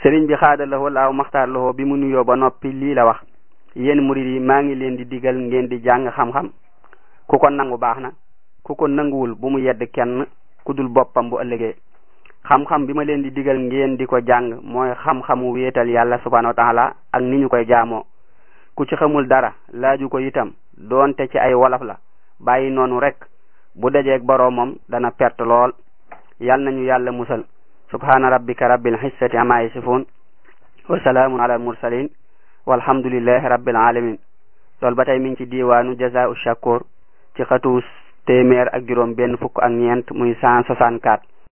sëriñ bi xaadalawoo laaw maxtaar lawoo bi mu nuyoo ba noppi lii la wax yéen murid yi maa ngi leen di digal ngeen di jàng xam-xam ku ko nangu baax na ku ko nanguwul bu mu yedd kenn ku dul boppam bu ëllëgee xam-xam bi ma leen di digal ngeen di ko jàng mooy xam-xamu wéetal yàlla subhanahu wa taala ak ni ñu koy jaamoo ku ci xamul dara laaju ko itam doonte ci ay wolof la bàyyi noonu rek bu dajeeg boroomam dana perte lool yal nañu yàlla musal subhana rabbika rabbil izzati amma yasifun wa salaamun ala al mursalin walhamdulillahi rabbil alamin loolu ba tey mi ngi ci diiwaanu jazaa'u shakur ci xatu téeméer ak juróom benn fukk ak ñeent muy cent soixante-quatre